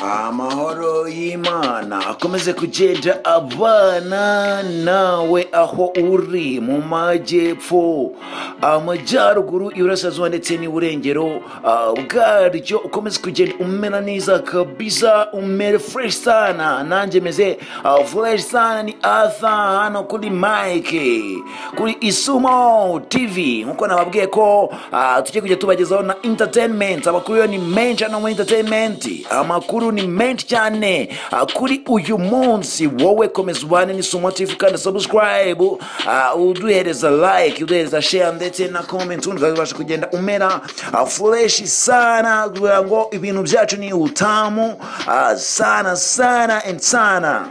amahoro y'imana akomeze kugenda abana nawe aho uri mu majyepfo amajyaruguru iburasirazuba ndetse n'iburengero ah, bwaryo ukomeze kugenda umera neza kabisa umere fureshi sana nanjye meze fureshi sana ni atha hano kuri mike kuri isumo tv nkuko nababwiye ko ah, tugiye kujya tubagezaho na entertainment amakuru yo ni menshi hano muri entertainment amakuru ni menshi cyane ah, kuri uyu munsi wowe komeza ubane n'isumo tv kandi subscribe ah, uduhereza like uduhereza share ndetse na comment ubundi uzabasha kugenda umera ah, fureshi sana kugira ngo ibintu byacu ni utamu ah, sana sana and sana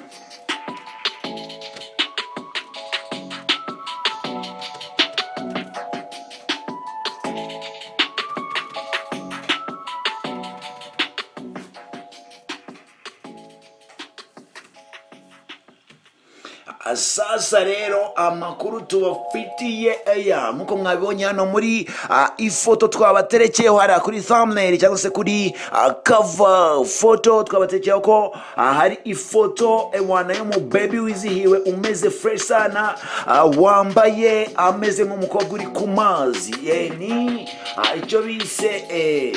sasa rero amakuru tubafitiye aya nkuko mwabibonye hano muri ah, ifoto twabaterekeyeho hariya kuri thumbnail cyangwa se kuri ah, cover foto twabaterekeyeho ko ah, hari ifoto ewana y'umubebi wizihiwe umeze fresh sana ah, wambaye ameze nk'umukobwa uri ku mazi Eh, ni ah, icyo bise eh,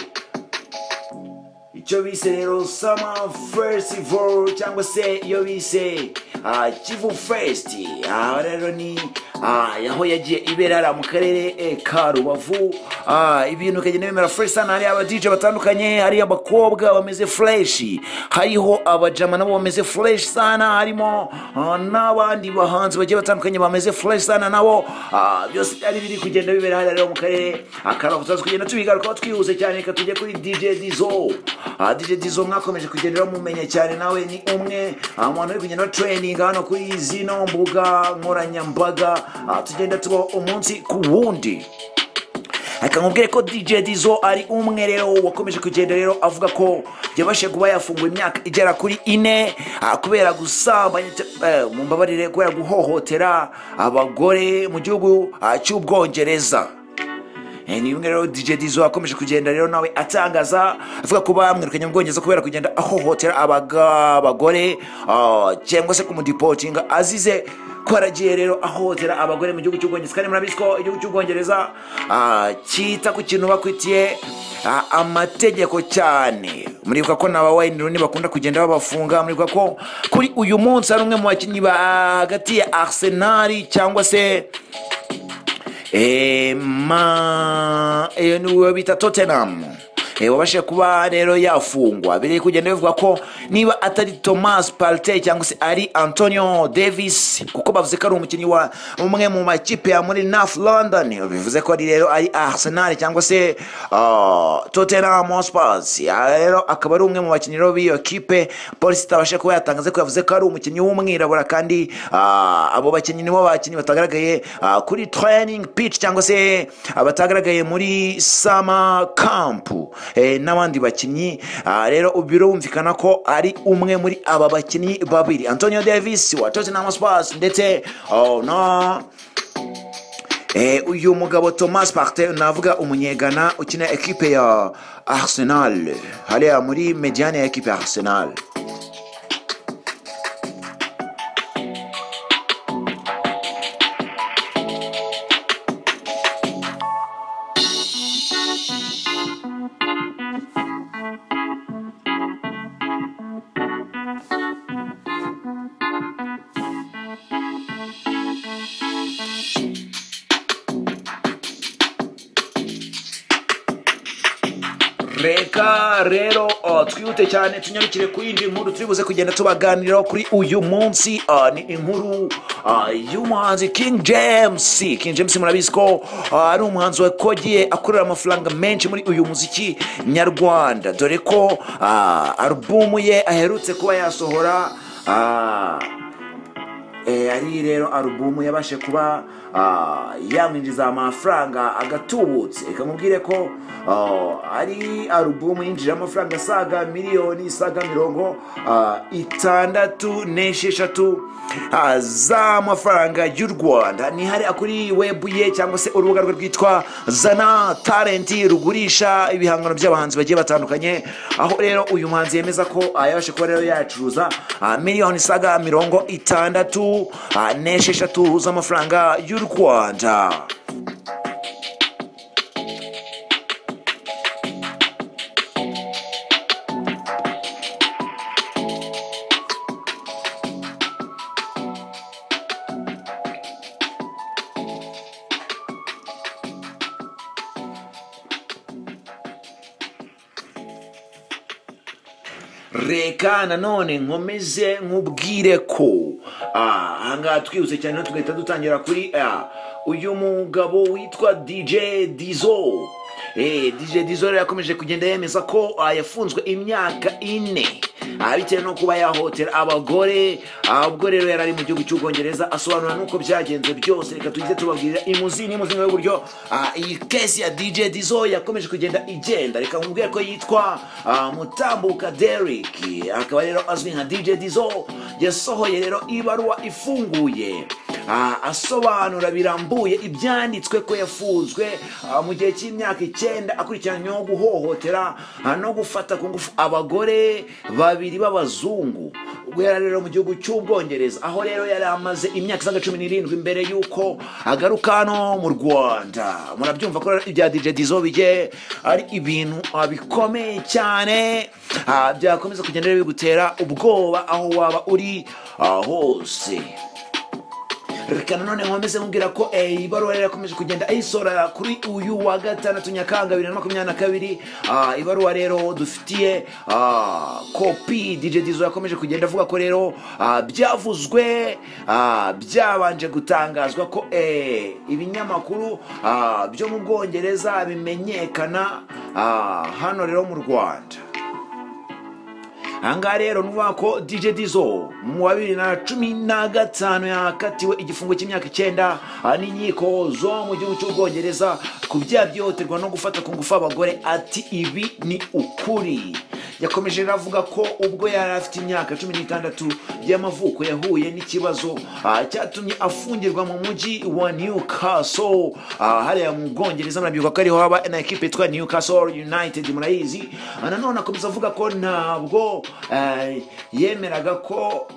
icyo bise rero summer festival cyangwa se iyo bise ah, kivu fest aha rero ni ah, aho yagiye ibera hariya mu karere eh, ka rubavu Ah, ibintu bikagenda bimera fresh sana hari abadj batandukanye hari abakobwa bameze fresh hariho abajama nabo bameze fresh sana harimo ah, n'abandi bahanzi bagiye batandukanye bameze fresh sana nabo ah, byose byari biri kugenda bibera hariya rero mu karere akaba tutazi kugenda tubigarukaho twihuse cyane reka tujye kuri dj dizo Ah, DJ Dizo mwakomeje kugenda bamumenya cyane nawe ni umwe ah, mu bantu bari kugenda batraininga hano kuri zino mbuga nkoranyambaga Ah, tugenda tubaho umunsi ku wundi reka nkubwire ko DJ Dizo ari umwe rero wakomeje kugenda rero avuga ko yabashe kuba yafungura imyaka igera kuri ine ah, kubera gusambanya te- eh, mumbabarire kubera guhohotera abagore mu gihugu ah, cy'ubwongereza Eh, ni bimwe rero dj dizo akomeje kugenda rero nawe atangaza avuga ko bamwirukanye mu bwongereza kubera kugenda ahohotera abaga- abagore ah, cyangwa se kumudipotinga azize ko aragiye rero ahohotera abagore mu gihugu cy'ubwongereza kandi murabizi ko igihugu cy'ubwongereza ah, cyita ku kintu bakwitiye ah, amategeko cyane muribuka ko na ba wayini runi bakunda kugenda babafunga muribuka ko kuri uyu munsi hari umwe mu bakinnyi ba hagati ya arsenali cyangwa se Eh, ma iyo ni uwo bita tottenham Eh, wabashije kuba rero yafungwa biri kugenda bivuga ko niba atari thomas partey cyangwa se ari antonio davis kuko bavuze ko ari umukinnyi wa umwe mu makipe ya muri north london bivuze ko ari rero ari arsenal cyangwa se ah, tottenham hotspurs Ah, rero akaba ari umwe mu bakinnyi rero b'iyo kipe polisi itabasha kuba yatangaza ko yavuze ko ari umukinnyi w'umwirabura kandi ah, abo bakinnyi nibo bakinnyi batagaragaye ah, kuri training pitch cyangwa se abatagaragaye muri summer camp eh, n'abandi bakinnyi Ah, rero ubu birumvikana ko ari umwe muri aba bakinnyi babiri antonio davis wa tottenham hotspurs ndetse oh, no Eh, uyu mugabo thomas parte navuga umunyegana ukina ekipe ya arsenal hariya muri mediane ya ekipe ya arsenal reka rero uh, twihute cyane tunyarukire ku yindi nkuru turi buze kugenda tubaganiraho kuri uyu munsi uh, ni inkuru uh, y'umuhanzi king james king james murabizi ko uh, ari umuhanzi wakogiye akorera amafaranga menshi muri uyu muziki nyarwanda dore ko uh, alubumu ye aherutse kuba yasohora uh, Eh, ari rero alubumu yabashe kuba ah, yamwinjiza amafaranga agatubutse reka mubwire ko ah, ari alubumu yinjije amafaranga asaga miliyoni isaga mirongo ah, itandatu n'esheshatu ah, z'amafaranga y'u rwanda nihari akuri webu ye cyangwa se urubuga rwe rwitwa zana talenti rugurisha ibihangano by'abahanzi bagiye batandukanye aho rero uyu muhanzi yemeza ko ah, yabashe kuba rero yacuruza ah, miliyoni isaga mirongo itandatu ah, n'esheshatu z'amafaranga y'u rwanda reka nanone nkomeze nkubwire ko ah, ahangaha twihuse cyane tugahita dutangira kuri ah, uyu mugabo witwa dj dizo Eh, dj dizo rero yakomeje kugenda yemeza ko ah, yafunzwe imyaka ine Ah, bitewe no kuba yahotera abagore Ah, ubwo rero yari ari mu gihugu cy'ubwongereza asobanura n'uko byagenze byose reka tujye tubabwira imuzi n'imuzinga y'uburyo ah, iyi kesi ya dj dizo yakomeje kugenda igenda reka nkubwire ko yitwa ah, mutambuka derek akaba rero azwi nka dj dizo yasohoye rero ibaruwa ifunguye Ah, asobanura birambuye ibyanditswe ko yafunzwe ah, mu gihe cy'imyaka icyenda akurikiranyweho guhohotera ah, no gufata ku ngufu abagore babiri b'abazungu ubwo yari ari rero mu gihugu cy'ubwongereza aho rero yari amaze imyaka isaga cumi n'irindwi mbere y'uko agaruka hano mu rwanda murabyumva ko rero ibya dj dizo bijye ari ibintu ah, bikomeye cyane Ah, byakomeza kugenda rero bigutera ubwoba aho waba uri ah, hose reka nanone nkomeze nkubwira ko eh, ibaruwa rero yakomeje kugenda ayisora kuri uyu wa gatandatu nyakanga bibiri na makumyabiri na kabiri Ah, ibaruwa rero dufitiye ah, kopi dj dizo yakomeje kugenda avuga ko rero ah, byavuzwe ah, byabanje gutangazwa ko eh, ibinyamakuru ah, byo mu bwongereza bimenyekana ah, hano rero mu rwanda ahangaha rero nuvuga ko dj dizo mu wa bibiri na cumi na gatanu yakatiwe igifungo cy'imyaka icyenda ah, n'inkiko zo mu gihugu cy'ubwongereza ku byaha byihohoterwa no gufata ku ngufu abagore ati ibi ni ukuri yakomeje rero avuga ko ubwo yari afite imyaka cumi n'itandatu y'amavuko yahuye n'ikibazo ah, cyatumye afungirwa mu mujyi wa newcastle ah, hariya mu bwongereza murabyibuka ko ariho haba na ekipe yitwa newcastle united murayizi Ah, nanone akomeza avuga ko ntabwo eh, yemeraga ko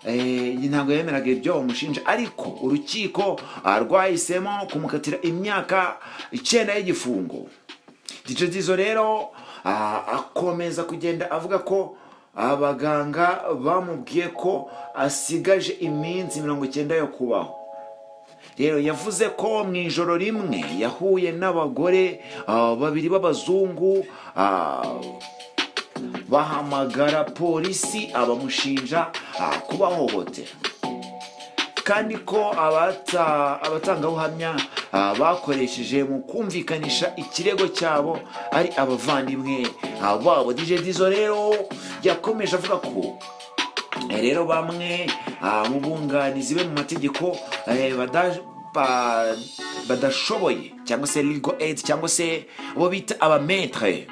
Eh, ntabwo yemeraga ibyo bamushinja ariko urukiko ah, rwahisemo kumukatira imyaka icyenda y'igifungo DJ Dizzo rero ah, akomeza kugenda avuga ko abaganga bamubwiye ko asigaje iminsi mirongo icyenda yo kubaho rero yavuze ko mu ijoro rimwe yahuye n'abagore ah, babiri b'abazungu ah, bahamagara polisi abamushinja ah, kubahohotera kandi ko abata- abatangabuhamya ah, bakoresheje mu kumvikanisha ikirego cyabo ari abavandimwe ah, babo dj dizo rero yakomeje avuga ko Eh, rero bamwe ah, mu bunganizi be mu mategeko eh, bada- ba- badashoboye cyangwa se legal aid cyangwa se abo bita abametre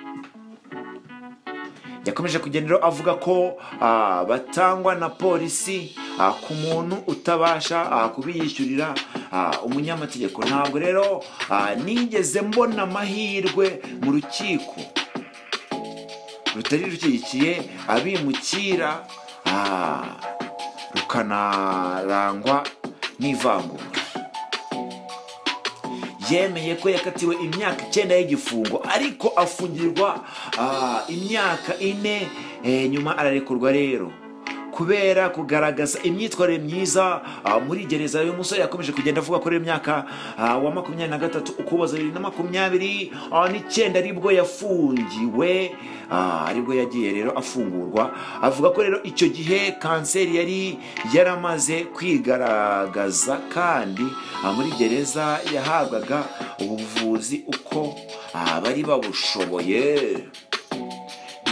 yakomeje kugenda rero avuga ko ah, batangwa na polisi ah, ku muntu utabasha ah, kubiyishyurira ah, umunyamategeko ntabwo rero ah, nigeze mbona amahirwe mu rukiko rutari rushyigikiye abimukira ah, rukanarangwa n'ivangura yemeye ko yakatiwe imyaka icyenda y'igifungo ariko afungirwa ah, imyaka ine eh, nyuma ararekurwa rero kubera kugaragaza imyitwarire myiza ah, muri gereza uyu musore yakomeje kugenda avuga ko rero imyaka ah, wa makumyabiri na gatatu ukuboza bibiri na makumyabiri ah, n'icyenda aribwo yafungiwe ah, aribwo yagiye rero afungurwa avuga ko rero icyo gihe kanseri yari yaramaze kwigaragaza kandi ah, muri gereza yahabwaga ubuvuzi uko ah, bari babushoboye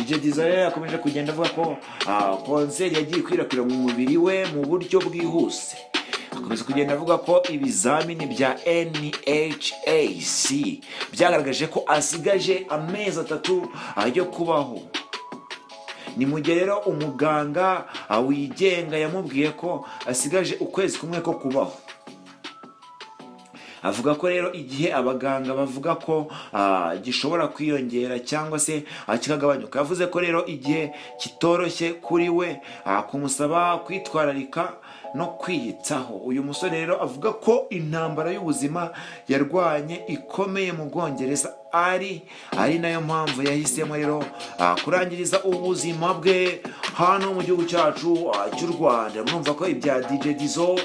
DJ Jay Desire yakomeje kugenda avuga ko ah, konseri yagiye ikwirakwira mu mubiri we mu buryo bwihuse akomeza kugenda avuga ko ibizamini bya NHAC byagaragaje ko asigaje amezi atatu ah, yo kubaho ni mu gihe rero umuganga ah, wigenga yamubwiye ko asigaje ukwezi kumwe ko kubaho avuga ko rero igihe abaganga bavuga ko ah, gishobora kwiyongera cyangwa se ah, kikagabanyuka yavuze ko rero igihe kitoroshye kuri we ah, kumusaba kwitwararika no kwiyitaho uyu musore rero avuga ko intambara y'ubuzima yarwanye ikomeye mu bwongereza ari ari nayo mpamvu yahisemo rero ah, kurangiriza ubuzima bwe hano mu gihugu cyacu ah, cy'u rwanda murumva ko ibya dj dizo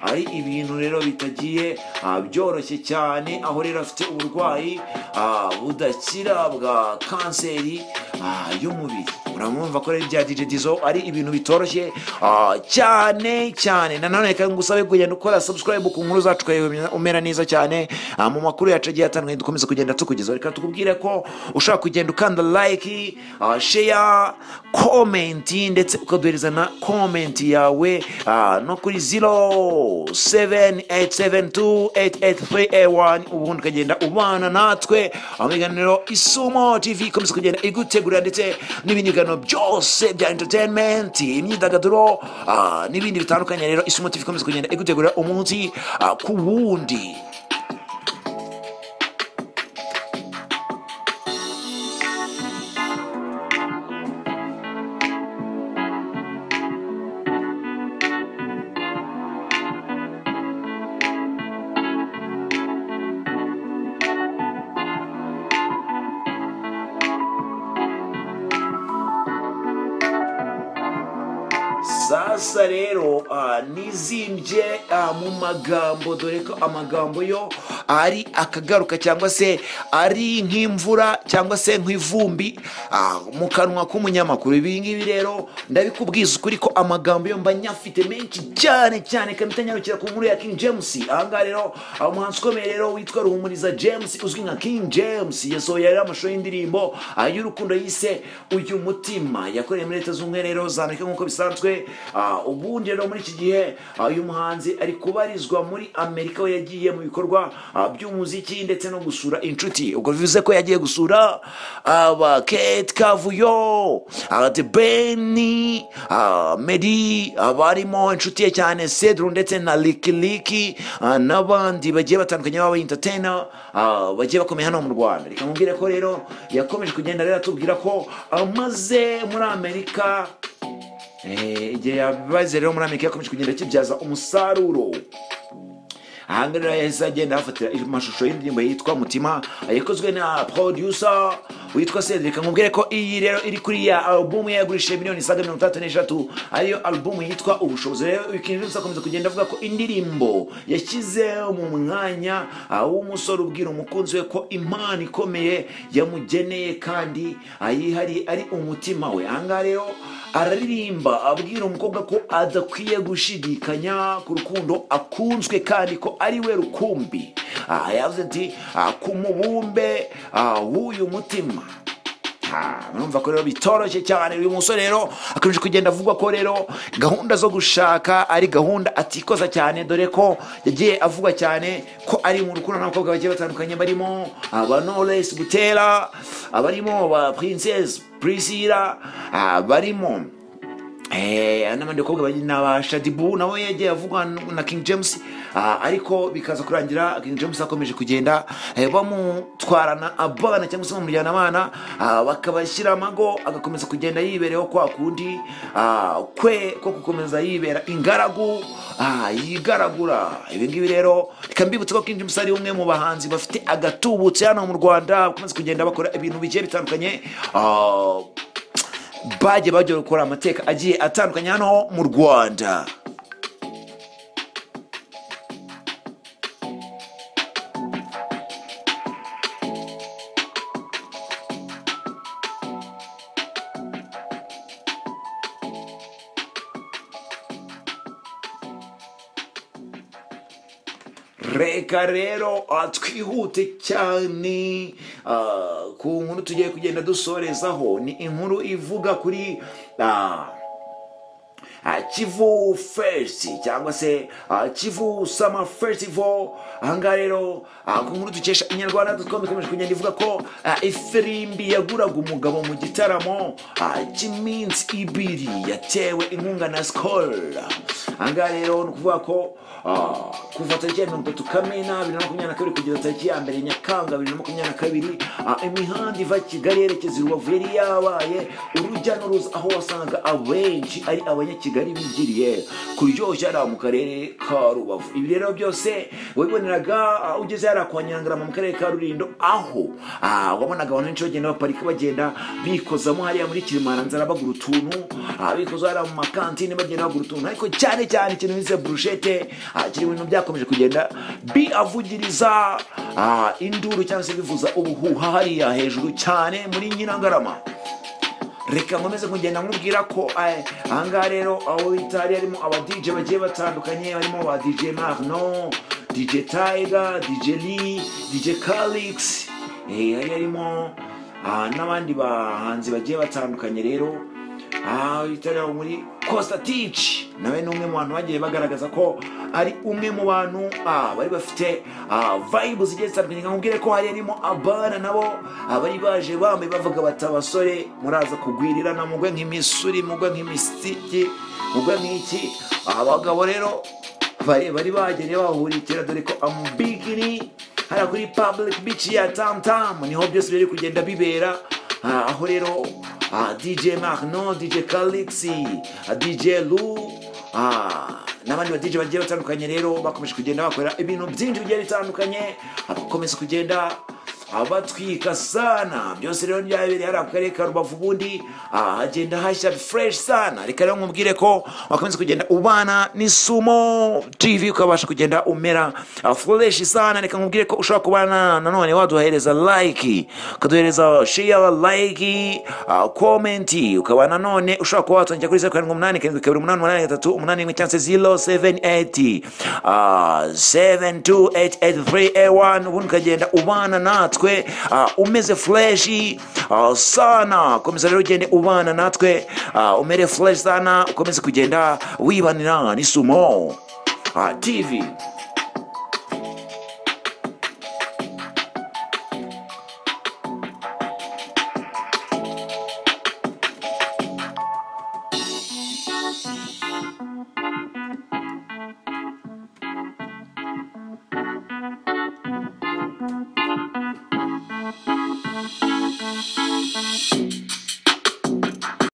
ari ibintu rero bitagiye ah, byoroshye cyane aho rero afite uburwayi ah, budakira bwa kanseri ah, y'umubiri uramwumva ko rero ibya DJ Dizo ari ibintu bitoroshye ah, cyane cyane nanone reka ngusabe kugenda ukora subscribe ku nkuru zacu ukayiba umera neza cyane ah, mu makuru yacu agiye atandukanye dukomeza kugenda tukugezaho reka tukubwire ko ushobora kugenda ukanda like ah, share comment ndetse ukaduhereza na comment yawe ah, no kuri 0787288381 ubundi ukagenda ubana natwe aho ibiganiro isumo tv ikomeza kugenda igutegura ndetse n'ibindi biganiro byose bya entertainment imyidagaduro ah, n'ibindi bitandukanye rero isumo tv ikomeza kugenda igutegura umunsi ah, ku wundi sasa rero ah, nizimbye ah, mu magambo dore ko amagambo yo ari akagaruka cyangwa se ari nk'imvura cyangwa se nk'ivumbi ah, mu kanwa k'umunyamakuru ibi ngibi rero ndabikubwiza ukuri ko amagambo yo mba nyafite menshi cyane cyane kandi atanyarukira ku nkuru ya King James ahangaha rero ah, umuhanzi ukomeye rero witwa Ruhumuriza James uzwi nka King James yasohoye rero amashusho y'indirimbo ah, y'urukundo yise uyu mutima yakoreye muri leta z'ubumwe rero za Amerika nk'uko bisanzwe Ah, ubundi rero muri iki gihe ah, uyu muhanzi ari kubarizwa muri amerika aho yagiye mu bikorwa ah, by'umuziki ndetse no gusura inshuti ubwo bivuze ko yagiye gusura aba kate kavuyo aba beni medi abarimo inshuti ye cyane cedru ndetse na likiliki ah, n'abandi bagiye batandukanye baba entertainer ah, bagiye bakomeye hano mu rwanda reka mubwire ko rero yakomeje kugenda rero atubwira ko amaze muri amerika Eh, igihe yabibaze rero muri amerika yakomeje kugenda kibyaza umusaruro ahanga rero yahise agenda ahafatira amashusho y'indirimbo yitwa mutima yakozwe na producer witwa cedric nkubwire ko iyi rero iri kuri ya alubumu ye yagurishije miliyoni isaga mirongo itandatu n'eshatu ariyo alubumu yitwa ubushobozi rero King James akomeza kugenda avuga ko indirimbo yashyize mu mwanya ah, w'umusore ubwira umukunzi we ko impano ikomeye yamugeneye kandi ayihariye ari umutima we ahangaha rero araririmba abwira umukobwa ko adakwiye gushidikanya ku rukundo akunzwe kandi ko ari we rukumbi aha yavuze ati ah, ku mubumbe ah, w'uyu mutima Ah, murumva ko rero bitoroshye cyane uyu musore rero akomeje kugenda avuga ko rero gahunda zo gushaka ari gahunda atikoza cyane dore ko yagiye avuga cyane ko ari mu rukundo n'abakobwa bagiye batandukanye barimo abanores butera abarimo ba princess priscilla abarimo Eh, n'abandi bakobwa bari n'aba shadibu nawe yagiye avugwa na king james ah, ariko bikaza kurangira king james akomeje kugenda eh, bamutwarana abana cyangwa se bamujyana abana ah, bakabashyira amago agakomeza kugenda yibereho kwa kundi ah, kwe ko gukomeza yibera ingaragu ah, yigaragura ibi ngibi rero reka mbibutse ko king james ari umwe mu bahanzi bafite agatubutse hano mu rwanda bakomeza kugenda bakora ibintu bigiye bitandukanye ah, bagiye bagiye gukora amateka agiye atandukanye hano mu rwanda reka rero ah, twihute cyane ah, ku nkuru tugiye kugenda dusorezaho ni inkuru ivuga kuri ah, ah, kivu fesiti cyangwa se ah, kivu sama festival ahangaha rero ah, ku nkuru dukesha inyarwanda dukomeze ikomeje kugenda ivuga ko ah, ifirimbi yaguraga umugabo mu gitaramo ah, cy'iminsi ibiri yatewe inkunga na sikoro ahangaha rero ni ukuvuga ko ah, kuva tariki ya mirongo itatu kamena bibiri na makumyabiri na kabiri kugeza tariki ya mbere nyakanga bibiri na makumyabiri na kabiri ah, imihanda iva kigali yerekeza i rubavu yari yabaye urujya n'uruza aho wasangaga abenshi ari abanyakigali bigiriye kuryoshya ari mu karere ka rubavu ibi rero byose wabiboneraga ah, ugeze yari kwa nyirangarama mu karere ka rurindo aho ah, wabonaga abantu benshi bagenda baparika bagenda bikozamo hariya muri kilimanzara bagura utuntu ah, bikoza hariya mu makantine bagenda bagura utuntu ariko cyane cyane ikintu bise burushete ah, kiri mu bintu byakomeje kugenda biavugiriza ah, induru cyangwa se bivuza ubuhuha hariya hejuru cyane muri nyirangarama reka nkomeze kugenda nkubwira ko eh, ahangaha rero aho bita hari harimo abadije bagiye batandukanye harimo ba dj marno dj tiger dj lee dj calix eh, hari harimo ah, n'abandi bahanzi bagiye batandukanye rero aha bita muri costatich nawe ni umwe mu bantu bagiye bagaragaza ko ari umwe mu bantu ah, bari bafite ah, vibe zigiye zitandukanye nka mubwire ko hari harimo abana nabo abari baje bambaye bavuga bati abasore muraza kugwirirana mugwe nk'imisuri mugwe nk'imisiki mugwe nk'iki abagabo rero bari bari bagene bahurikira dore ko ambigini hariya kuri public beach ya tamtam niho byose biri kugenda bibera Ah, aho rero ah, dj marno dj calixi ah, dj lu ah, n'abandi ba dj bagiye batandukanye rero bakomeje kugenda bakorera ibintu byinshi bigiye bitandukanye abakomeza kugenda abatwika sana byose rero byabereye hariya ku karere ka rubavu ubundi ah, hagenda hashya fresh sana reka rero nkubwire ko wakomeza kugenda ubana n'isumo tv ukabasha kugenda umera ah, fresh sana reka nkubwire ko ushobora kubana nanone waduhereza like ukaduhereza share like ah, comment ukaba nanone ushobora kuba watwandikira kuri zeru karindwi umunani karindwi kabiri umunani umunani gatatu umunani rimwe cyangwa se zero seven eight seven two eight eight three eight one ubundi ukagenda ubana natwe ah, umeze freshi ah, sana komeza rero ugende ubana natwe ah, umere fresh sana ukomeze kugenda wibanira n'isumo ah, tv